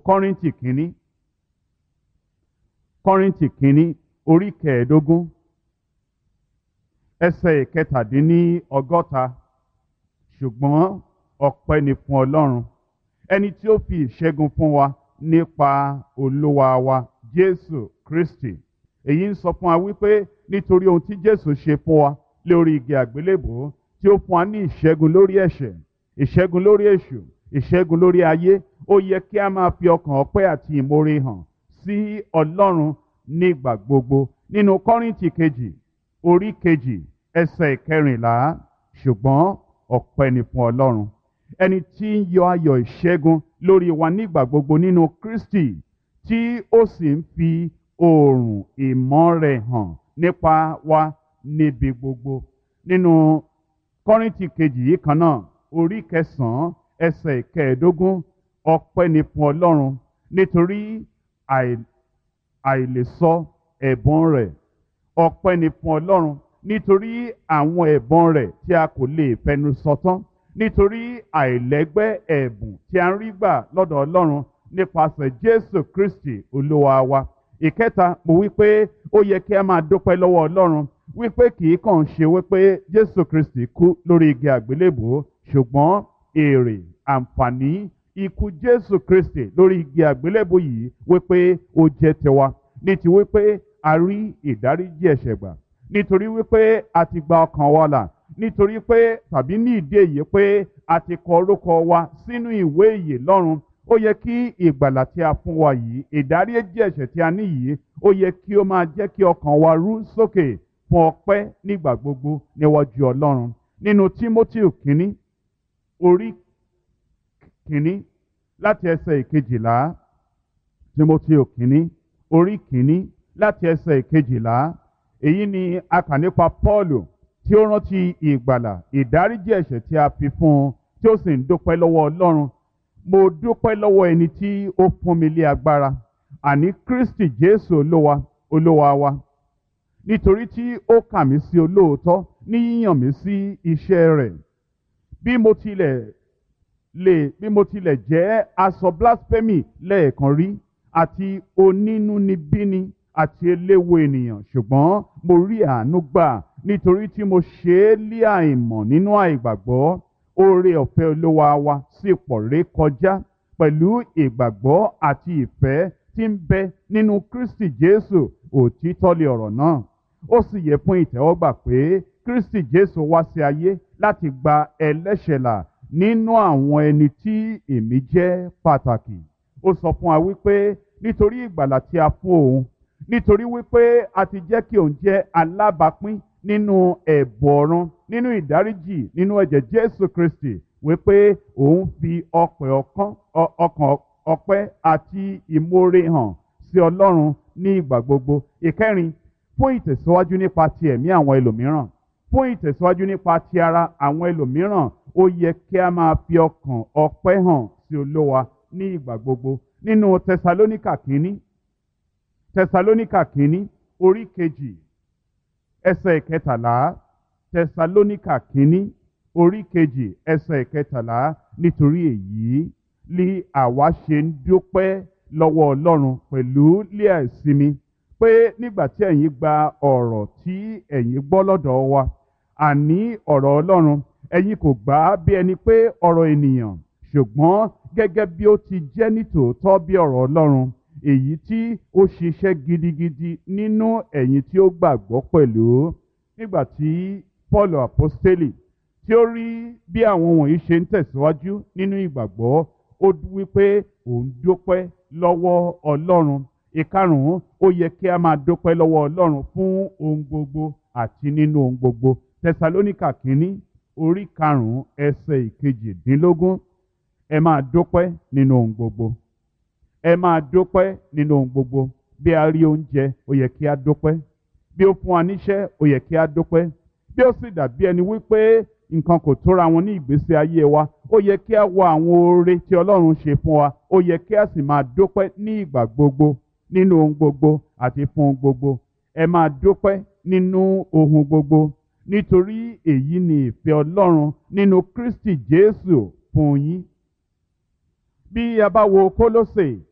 kọ́ríntì kínní kọ́ríntì kínní orí kẹẹ̀ẹ́dógún ẹsẹ̀ ìkẹtàdínní ọgọ́ta ṣùgbọ́n ọpẹ́ ni fún ọlọ́run ẹni tí ó fi ìṣẹ́gun fún wa nípa olúwa wa jésù kristi èyí ń sọ fún wa wípé nítorí ohun tí jésù ṣe fún wa lórí igi àgbélébò tí ó fún wa ní ìṣẹ́gun lórí ẹ̀ṣẹ̀ ìṣẹ́gun lórí èṣù ìṣẹ́gun lórí ayé ó yẹ kí a máa fi ọkàn ọpẹ́ àti ìmoore hàn sí ọlọ́run nígbà gbogbo nínú kọ́ríntì kejì orí kejì ẹsẹ̀ ìkẹrìnlá ṣùgbọ́n ọpẹ́ ni fún ọlọ́run ẹni tí ń yọ ayọ̀ ìṣẹ́gun lórí wa nígbà gbogbo nínú kristi tí ó sì ń fi oòrùn ìmọ́ rẹ̀ hàn nípa wa níbi gbogbo nínú kọ́ríntì kejì yìí kan náà orí kẹsàn-án ẹsẹ̀ ìkẹẹ̀ẹ́dógún ọpẹ́ ni fún ọlọ́run nítorí àìlèsọ ẹ̀bùn rẹ̀ ọpẹ́ ni fún ọlọ́run nítorí àwọn ẹ̀bùn rẹ̀ tí a kò lè fẹnu sọ tán nítorí àìlẹ́gbẹ́ ẹ̀bùn tí a ń rí gbà lọ́dọ̀ ọlọ́run nípasẹ̀ jésù kristi olúwa wa ìkẹta mo wí pé ó yẹ kí a máa dúpẹ́ lọ́wọ́ ọlọ́run wípé kì í kàn ṣe wípé jésù kristi kú lórí igi àgbélébùú ṣùgbọ́n èrè àǹfààní ikú jésù kristi lórí igi àgbélébùú yìí wípé ó jẹ́ tiwa ní ti wípé a rí ìdáríjì ẹ̀ṣẹ̀ gbà nítorí wípé a ti gba ọkàn wa là nítorí pé tàbí ní ìdí èyí pé a ti kọ orúkọ wa sínú ìwé ìyè lọ́run ó yẹ kí ìgbàlà tí a fún wa yìí ìdáríjì ẹ̀ṣẹ̀ tí a ní yìí ó yẹ kí ó máa jẹ́ kí ọkàn wa rú sókè fún ọpẹ́ nígbà gbogbo níwájú ọlọ́run nínú timothy kínní orí kínní láti ẹsẹ̀ ìkejìlá timothy kínní orí kínní láti ẹsẹ̀ ìkejìlá èyí ni a kà nípa paulu tí ó rántí ìgbàlà ìdáríjì ẹ̀ṣẹ̀ tí a fi fún un tí ó sì ń dúpẹ́ lọ́wọ́ ọlọ́run mo dúpẹ́ lọ́wọ́ ẹni tí ó fún mi lé agbára àní kristi jésù olúwa olúwa wa nítorí tí ó kà mí sí olóòótọ́ ní yíyàn mí sí iṣẹ́ rẹ̀ bí mo tilẹ̀ lè bí mo tilẹ̀ jẹ́ aṣọ blasphemy lẹ́ẹ̀kan rí àti onínúnibíni àti eléwo ènìyàn ṣùgbọ́n mo rí àánú gbà nítorí tí mo ṣe é lé àìmọ̀ nínú àìgbàgbọ́ oore ọ̀fẹ́ olúwa wa sì pọ̀ ré kọjá pẹ̀lú ìgbàgbọ́ àti ìfẹ́ tí ń bẹ nínú kristi jésù òtítọ́ lé ọ̀rọ̀ náà ó sì yẹ fún ìtẹ́wọ́gbà pé kristi jésù wá sí ayé láti gba ẹlẹ́ṣẹ̀ là nínú àwọn ẹni tí èmi jẹ́ pàtàkì ó sọ fún wa wípé nítorí ìgbàlà tí a fún òun nítorí wípé a ti jẹ́ kí òun jẹ́ alábàápín nínú ẹ̀bùn ọ̀run nínú ìdáríjì nínú ẹ̀jẹ̀ jésù kristi wípé òun fi ọkàn ọpẹ́ àti ìmoore hàn sí ọlọ́run ní ìgbà gbogbo ìkẹrin fún ìtẹ̀síwájú nípa ti ẹ̀mí àwọn ẹlòmíràn fún ìtẹ̀síwájú nípa ti ara àwọn ẹlòmíràn ó yẹ kí a máa fi ọkàn ọpẹ́ hàn sí olówa ní ìgbà gbogbo nínú tẹsalóníkà kínní tẹsalóníkà kínní orí kejì ẹsẹ̀ ìkẹtàlá tẹsalóníkà kínní orí kejì ẹsẹ̀ ìkẹtàlá nítorí èyí li àwa ṣe ń dúpẹ́ lọ́wọ́ ọlọ́run pẹ̀lú lé àìsinmi pé nígbà tí ẹ̀yin gba ọ̀rọ̀ tí ẹ̀yin gbọ́ lọ́dọ̀ wa àní ọ̀rọ̀ ọlọ́run ẹ̀yin kò gbà á bí ẹni pé ọ̀rọ̀ ènìyàn ṣùgbọ́n gẹ́gẹ́ bí ó ti jẹ́ nítòótọ́ bí ọ̀rọ̀ ọlọ́run èyí tí ó ṣiṣẹ́ gidigidi nínú ẹ̀yin tí ó gbàgbọ́ pẹ̀lú nígbà tí paul apostoli tí ó rí bí àwọn wọ̀nyí ṣe ń tẹ̀síwájú nínú ìgbàgbọ́ ó wípé òun dúpẹ́ lọ́wọ́ ọlọ́run ìkarùn-ún ó yẹ kí a máa dúpẹ́ lọ́wọ́ ọlọ́run fún ohun gbogbo àti nínú ohun gbogbo tẹsalóníkà kínní orí karùn-ún ẹsẹ̀ ìkejìdínlógún ẹ máa dúpẹ́ nínú ohun gbogbo ẹ máa dúpẹ́ nínú ohun gbogbo bí a rí oúnjẹ ó yẹ kí a dúpẹ́ bí ó fún wa níṣẹ́ ó yẹ kí a dúpẹ́ bí ó sì dàbí ẹni wípé nǹkan kò tóra wọn ní ìgbésí ayé wa ó yẹ kí a wo àwọn oore tí ọlọ́run ṣe fún wa ó yẹ kí a sì máa dúpẹ́ ní ìgbà gbogbo nínú ohun gbogbo àti fún ohun gbogbo ẹ máa dúpẹ́ nínú ohun gbogbo nítorí èyí ni ìfẹ́ ọlọ́run nínú kristi jésù fún yín bí a bá wo kólósè